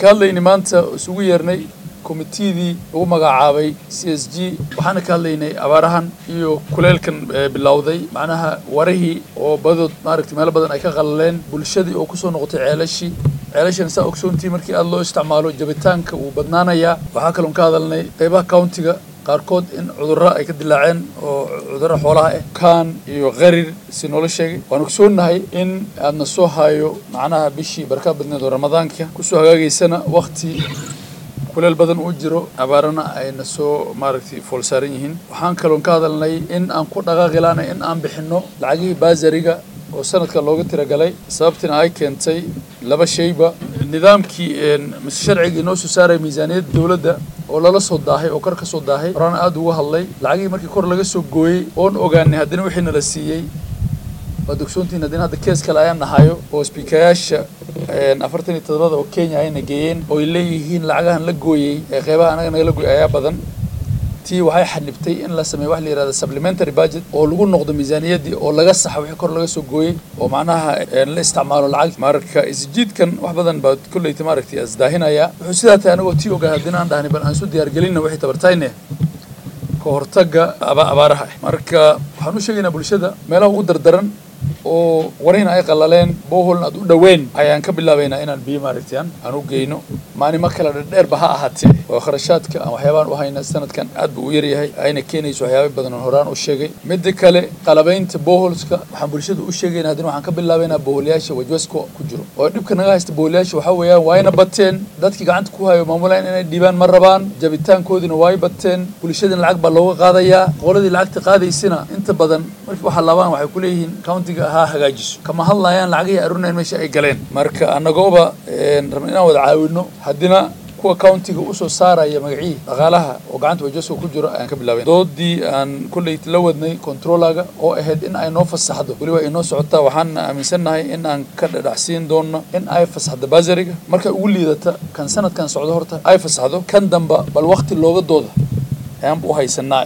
ka hadlaynay maanta isugu yeernay komitiyadii lagu magacaabay c s g waxaana ka hadlaynay abaarahan iyo kuleelkan bilowday macnaha warihii oo badood maaragtay meelo badan ay ka qalaleen bulshadii oo kusoo noqotay ceelashii ceelashan saa ogsoontii markii aada loo isticmaalo jabitaanka wuu badnaanayaa waxaa kaloon ka hadalnay qeybaha countiga qaarkood in cudurro ay ka dilaaceen oo cudurro xoolaha ah kaan iyo qarir si noola sheegay waan ogsoonnahay in aadna soo hayo macnaha bishii barkaa badneed oo ramadaanka kusoo hagaagaysana wakti kuleel badan uu jiro abaarana ayna soo maaragtay fool saaran yihiin waxaan kaloon ka hadalnay in aan ku dhaqaaqilaana in aan bixinno lacagihii baasariga oo sanadka looga tiragalay sababtina ay keentay laba shayba nidaamkii mise sharcigii inoo soo saaraya miisaaniyadda dowladda oo lala soo daahay oo kor ka soo daahay horaan aada uga hadlay lacagihii markii kor laga soo gooyey oon ogaanay haddana wixii nala siiyey waad ogsoontihiin haddina hadda kees kale ayaan nahayo oo sbiikayaasha afartan iyo todobada oo kenya ayna geeyeen oo ay leeyihiin lacagahan la gooyey ee qeybaha anaga naga la gooyey ayaa badan tii waxay xanibtay in la sameeyo wax la yihahda supplementary budget oo lagu noqdo miisaaniyaddii oo laga saxa wixii kor laga soo gooyey oo macnaha la isticmaalo lacag marka isjiidkan wax badan baa kolleyta maaragtay asdaahinaya wuxuu sidaa tahay anagoo tii ogaa haddina aan dhahnay bal aan isu diyaargelinna waxay tabartayne ka hortagga abaaraha ah marka waxaan u sheegaynaa bulshada meelaha ugu dardaran oo warihina ay qalaleen boholna aad u dhoween ayaan ka bilaabaynaa inaan biyo maaragtayaan aan u geyno maalimo kale dherdheerba ha ahaatee oo kharashaadka aan waxyaabaan u hayna sanadkan aad buu u yaryahay ayna keenayso waxyaaba badan oo horaan u sheegay midda kale qalabaynta boholska waxaan bulshada u sheegaynaa haddina waxaan ka bilaabaynaa boholyaasha wajwasko ku jiro oo dhibka naga haysta boholyaasha waxaa weeyaan waayna bateen dadkii gacanta ku hayo maamulayn inay dhiibaan ma rabaan jabitaankoodina waay bateen bulshadina lacag baa looga qaadayaa qoladii lacagta qaadaysina inta badan markii waxaa laabaan waxay ku leeyihiin countiga ha hagaajiso kama hadlayaan lacagihii arunayn meesha ay galeen marka annagooba rabna inaan wada caawino haddina kuwa countiga usoo saaraya magacihii dhaqaalaha oo gacanta wajaso ku jiro ayaan ka bilaabayn doodii aan kolley la wadnay controlaga oo ahayd in ay noo fasaxdo weliba ay noo socotaa waxaan aaminsannahay in aan ka dhadhacsiin doono in ay fasaxdo basariga markay ugu liidata kan sanadkan socdo horta ay fasaxdo kan damba bal wakti looga dooda ayaanba u haysanaa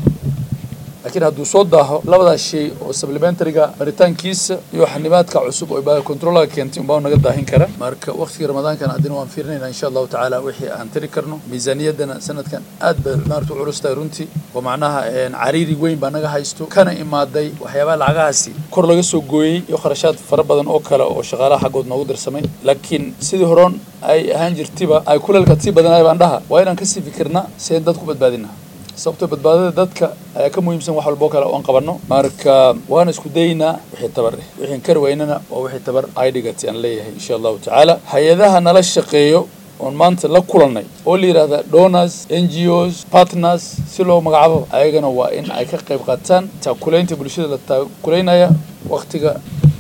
laakiin hadduu soo daaho labadaas shay oo supplementaryga baritaankiisa iyo xanibaadka cusub oo baa controlaga keentay unbaa naga daahin kara marka waqtigii ramadaankana haddina waan fiirinayna insha allahu tacaala wixii aan tiri karno miisaaniyaddana sanadkan aad bay maarata u culus tahay runtii oo macnaha cariiri weyn baa naga haysto kana imaaday waxyaabaha lacagahaasi kor laga soo gooyey iyo kharashaad fara badan oo kale oo shaqaalaha xaggood noogu dirsamay laakiin sidii horon ay ahaan jirtiba ay kuleelka sii badanaya baan dhaha waa inaan kasii fikirna si ayn dad ku badbaadina sababtoo badbaadada dadka ayaa ka muhiimsan wax walboo kale oon qabanno marka waana isku daynaa wixii tabar eh wixiin kari weynana waa wixii tabar ay dhigatay aan leeyahay insha allahu tacaala hay-adaha nala shaqeeyo oon maanta la kulannay oo la yidhahda donors n g os partners si loo magacaabo ayagana waa in ay ka qayb qaataan taakulaynta bulshada la taakulaynaya waktiga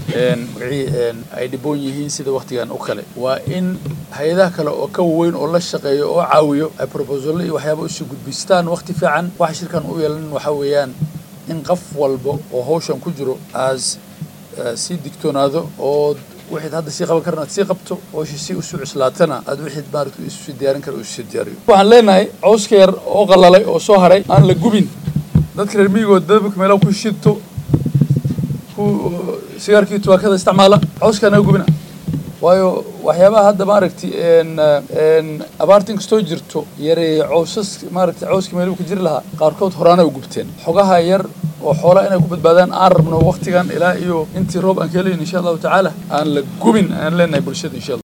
magacii ay dhiboon yihiin sida waktigan oo kale waa in hay-adaha kale oo ka waweyn oo la shaqeeyo oo caawiyo ay proposalo iyo waxyaaba usii gudbistaan wakti fiican waxa shirkan u yeelan waxaa weeyaan in qof walba oo hawshan ku jiro aas sii digtoonaado oo wixaad hadda sii qaban karna aad sii qabto hawsha si usuu cuslaatana aad wixaad maaragta isusii diyaarin kara isusii diyaariyo waxaan leenahay cawska yar oo qalalay oo soo haray aan la gubin dadka reer miyigood dababka meelaha ku shidto sigaarkii tubaakada isticmaala cawskaa naga gubina waayo waxyaabaha hadda maaragtay abaarta inkastoo jirto yareeye cawsas maaragtay cawskii meeluu ka jiri lahaa qaarkood horaana u gubteen xogaha yar oo xoolaa inay ku badbaadaan aan rabno waktigan ilaa iyo intii roob aan ka helayn insha allahu tacaala aan la gubin aan leenahay bulshada insha allah